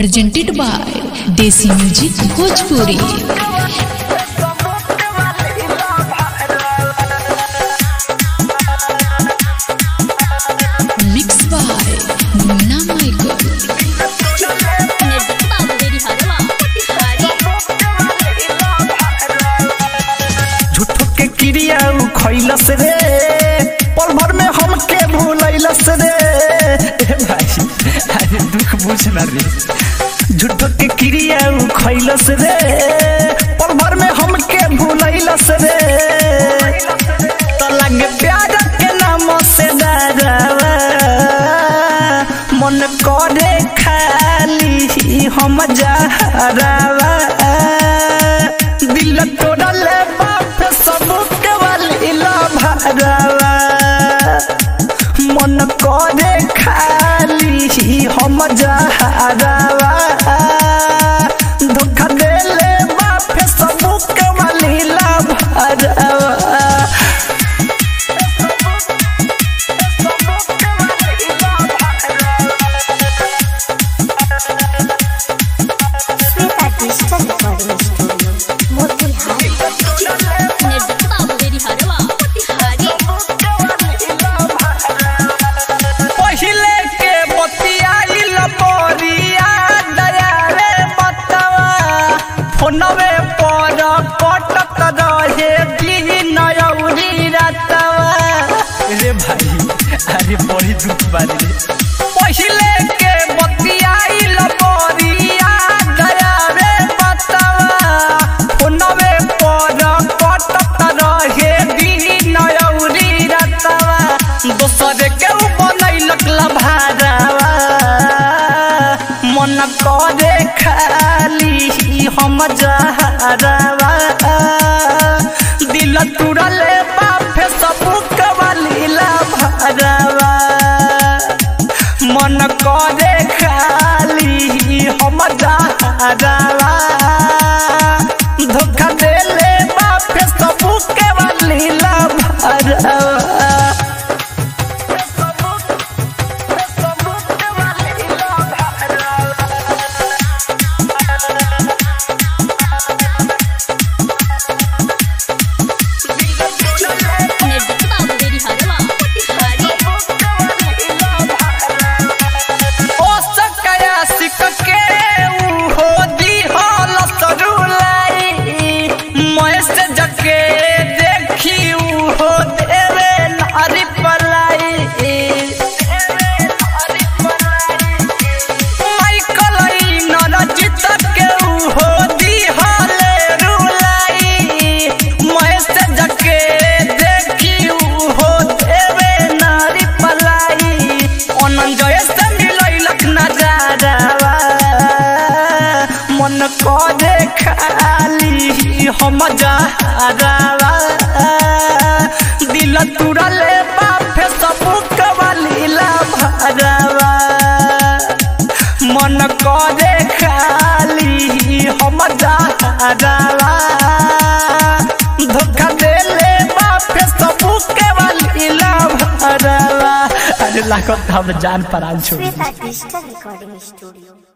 presented by Desi Music Bhojpuri. Mixed by Munna Michael. झूठो के क्रिया उ खैलस रे पल भर में हमके भूलैलस रे ए भाई अरे दुख बुझ ना रे झूठो के क्रिया उ खैलस रे पल भर में हमके भूलैलस रे त लगे प्यार के नाम से डरावा मन करे खाली हम जहरावा दिल तोड़ल बाप सबके वाली भरावा मन करे खाली हम जहरावा धोखा देले बाप सबके वाली भरावा Shweta digital recording studio Motihari पहिले के बतियाइल बोरिया दया रे बतवा फोनवे पर कटक रहे दिन अउरी रतवा रे भाई अरे बड़ी दुख बारी रे पहिले के बतियाइल बोरिया दया रे बतवा फोनवे पर कटक रहे दिन अउरी रतवा दोसर के उ बनैलक लभारावा मन करे खाली हम जहरावा दिल तुरले बाफे सबुक वाली लभारावा मन करे खाली हम जहरावा धोखा देले बाफे सबुक वाली लभारावा ओ सकया सिक के ऊ हो दी हल सरुलाई मैसेज के देखी ऊ हो देवे नारी पलाई माइकल ई नरजित के ऊ हो दी हल रुलाई मैसेज के देखी ऊ हो देवे नारी पलाई अनंजय से मिलैलक नजारावा मन करे खाली हम जहरावा दिल तुरले बाफे सबुक वाली भरावा मन करे खाली हम जहरावा धोखा देले बाफे सबुक वाली भरावा अरे लागत हम जान परान छोड़ श्वेता डिजिटल रिकॉर्डिंग स्टूडियो